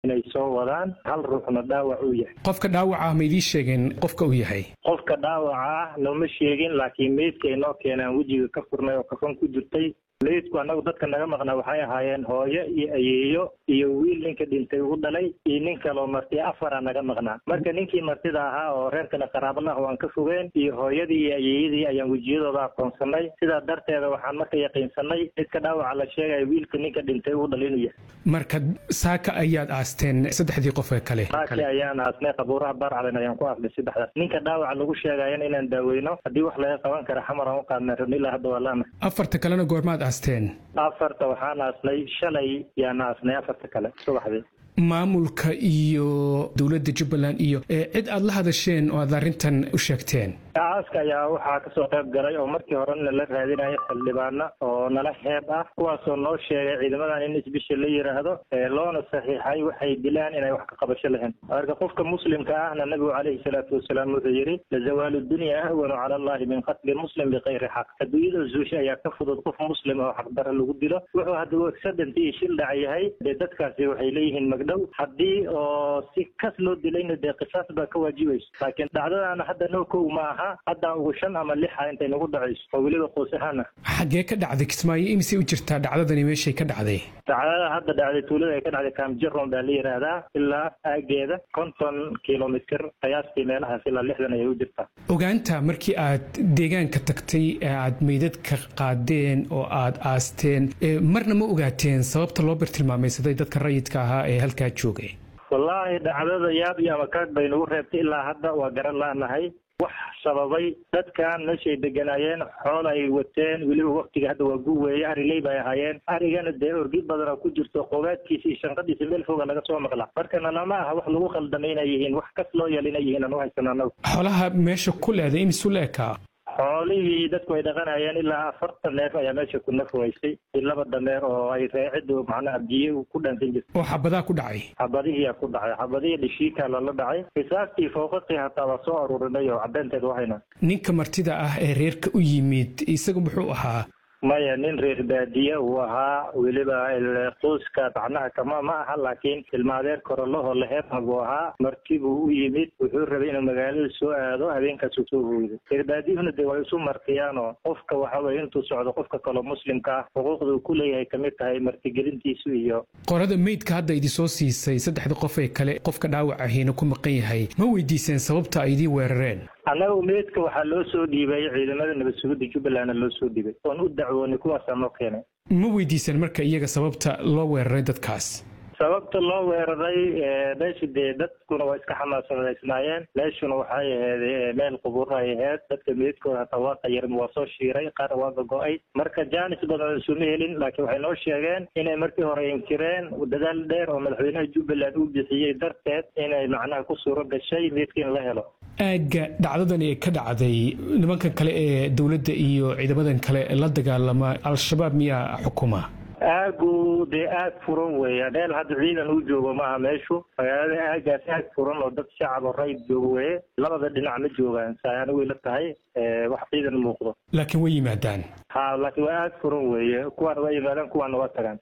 inay soo wadaan hal ruuxna dhaawac uu yahay qofka dhaawaca ah ma idiin sheegeen qofka uu yahay qofka dhaawaca ah nooma sheegin laakiin meydka ay noo keenaan wejiga ka furnay oo kafan ku jirtay meydku annagu dadka naga maqnaa waxay ahaayeen hooyo iyo ayeeyo iyo wiil ninka dhintay u dhalay iyo nin kaloo marti afara naga maqnaa marka ninkii martida ahaa oo reerkana qaraabalaha waan ka fogeen iyo hooyadii iyo ayeeyadii ayaan wejiyadooda aqoonsanay sidaa darteeda waxaan marka yaqiinsanay midka dhaawaca la sheegaya wiilka ninka dhintay u dhalay inuu yahay marka saaka ayaad aasteen saddexdii qof ee kale saaki ayaan aasnay qabuuraha baarcalen ayaan ku aasnay saddexdaas ninka dhaawaca lagu sheegayana inaan daaweyno haddii wax laga qaban kara xamar aan u qaadnay rabno ilaa hadda waa laana afarta kalena goormaad aasteen afarta waxaan aasnay shalay yaan aasnay afarta kale subaxdii maamulka iyo dowladda jubbaland iyo cid aad la hadasheen oo aad arrintan u sheegteen aaska ayaa waxaa kasoo qayb galay oo markii horena la raadinayo xildhibaana oo nala heeb ah kuwaasoo noo sheegay ciidamadan in isbisha la yidhaahdo loona saxiixay waxay dilaan inay wax ka qabasho lahayn marka qofka muslimka ahna nabigu calayhi salaatu wasalaam wuxuu yidhi lazawaalu dunya ahwanu cala allahi min qatli muslim bikayri xaq adduunyada zuusha ayaa ka fudud qof muslim oo xaqdara lagu dilo wuxuu hadduu accident iyo shil dhac yahay dee dadkaasi waxay leeyihiin magdhow haddii oo si kas loo dilayna dee qisaas baa ka waajibayso laakiin dhacdadaana hadda noo kow ma aha hadda ugu shan ama lixa intay nagu dhacayso oo weliba qoys ahaana xaggee ka dhacday kismaayo imisay u jirtaa dhacdadani meeshay ka dhacday dhacdada hadda dhacday tuulada ay ka dhacday kaamjaron baa la yidhaahdaa ilaa aageeda konton kilomitr qiyaastii meelahaas ilaa lixdan ayay u jirtaa ogaanta markii aad deegaanka tagtay ee aad meydadka qaadeen oo aad aasteen marna ma ogaateen sababta loo bartilmaamaysaday dadka rayidka ahaa ee halkaa joogay wallaahi dhacdada yaab iyo amakaag bay nagu reebtay ilaa hadda waa garan laanahay wax sababay dadkan meeshay deganaayeen xool ay wateen weliba waktiga hadda waa gu weeye ariley bay ahaayeen arigana dee orgi badana ku jirto qogaadkiisa iyo shanqadiisa meel foga laga soo maqla markana lama aha wax lagu khaldamay inay yihiin wax kas loo yeel inay yihiin aan u haysano annagu xoolaha meesha ku leeday imisu leekaa xoolihii dadku ay dhaqanayeen ilaa afartan neef ayaa meesha ku nafwaysay i laba dameer oo ay reeciddu macnaha biyo ku dhaansan jirtay oo xabadaa ku dhacay xabadihiyaa ku dhacay xabadihii dhishiikaa lala dhacay qisaastii fooqaqii hataa waa soo aruurinay oo caddeynteed wahayna ninka martida ah ee reerka u yimid isagu muxuu ahaa maya nin reer baadiye uu ahaa weliba qoyska macnaha kama ma aha laakiin ilmaadeer korolaho laheebha buu ahaa marti buu u yimid wuxuu rabay inuu magaalada soo aado habeenkaasuu soo hooyday reer baadiyuhuna dee way isu martiyaanoo qofka waxa weye intuu socdo qofka kaloo muslimka ah xuquuqda uu ku leeyahay kamid tahay martigelintiisu iyo qorada meydka hadda idinsoo siisay saddexda qof ee kale qofka dhaawac ahiina ku maqan yahay ma weydiiseen sababta ay idiin weerareen annaga meydka waxaa loo soo dhiibay ciidamada nabad sugidda jubbalandna loo soo dhiibay oon u dacwoonay kuwaasaa noo keenay ma weydiiseen marka iyaga sababta loo weeraray dadkaas sababta loo weeraray meesha dee dadkuna waa iska xamaasadaysnaayeen meeshuna waxay ahayd meel qubuuro ay ahayd dadka meydkooda hataa waa qayarm waa soo shiiray qaar waa gogo-ay marka jaanis badan isuma helin laakiin waxay noo sheegeen inay markii hore inkireen dadaal dheer oo madaxweynaha jubbaland uu bixiyey darteed inay macnaha ku suuro gashay meydka in la helo aagga dhacdadan ee ka dhacday nimankan kale ee dowladda iyo ciidamadan kale la dagaalama al-shabaab miyaa xukuma aagu dee aag furan weeya meel hadda ciidan uu joogo maaha meeshu magaalada aagaas aag furan oo dad shacab oo rayid joogo weye labada dhinac ma joogaan saayana way la tahay wax ciidan muuqdo laakiin way yimaadaan ha laakiin waa aag furan weeye kuwaana waa yimaadaan kuwaana waa tagaan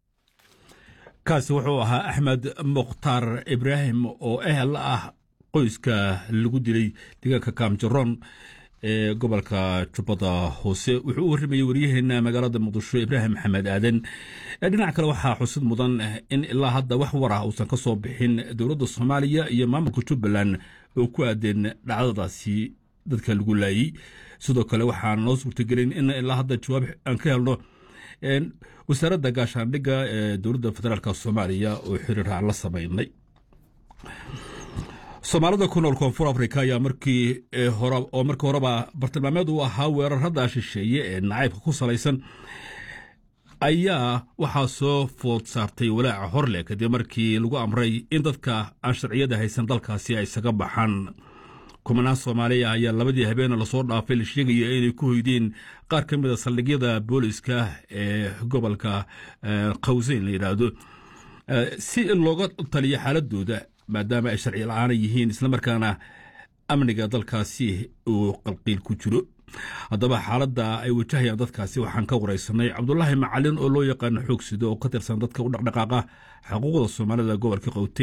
kaasi wuxuu ahaa axmed mukhtaar ibraahim oo ehel ah qoyska lagu dilay deegaanka kaamjaroon ee gobolka jubbada hoose wuxuu u warramayey waryaheena magaalada muqdisho ibraahim maxamed aadan dhinac kale waxaa xusid mudan in ilaa hadda wax war ah uusan ka soo bixin dowladda soomaaliya iyo maamulka jubbaland oo ku aadeen dhacdadaasi dadka lagu laayey sidoo kale waxaan noo suurtagelin in ilaa hadda jawaab aan ka helno wasaaradda gaashaandhigga ee dowladda federaalk soomaaliya oo xiriir aan la samaynay soomaalida ku nool koonfur afrika ayaa markii hore oo markii horeba bartilmaameed uu ahaa weerarada shisheeye ee nacaybka ku salaysan ayaa waxaa soo food saartay walaaca horleh kadib markii lagu amray in dadka aan sharciyada haysan dalkaasi ay isaga baxaan kumanaan soomaaliya ayaa labadii habeena lasoo dhaafay la sheegaya inay ku hoydeen qaar ka mid a saldhigyada booliska ee gobolka qawseyn la yidhaahdo si looga taliyo xaaladooda maadaama ay sharci la-aana yihiin islamarkaana amniga dalkaasi uu qalqiil ku jiro haddaba xaaladda ay wajahayaan dadkaasi waxaan ka waraysanay cabdulaahi macalin oo loo yaqaano xoogsido oo ka tirsan dadka u dhaqdhaqaaqa xuquuqda soomaalida gobolka qowte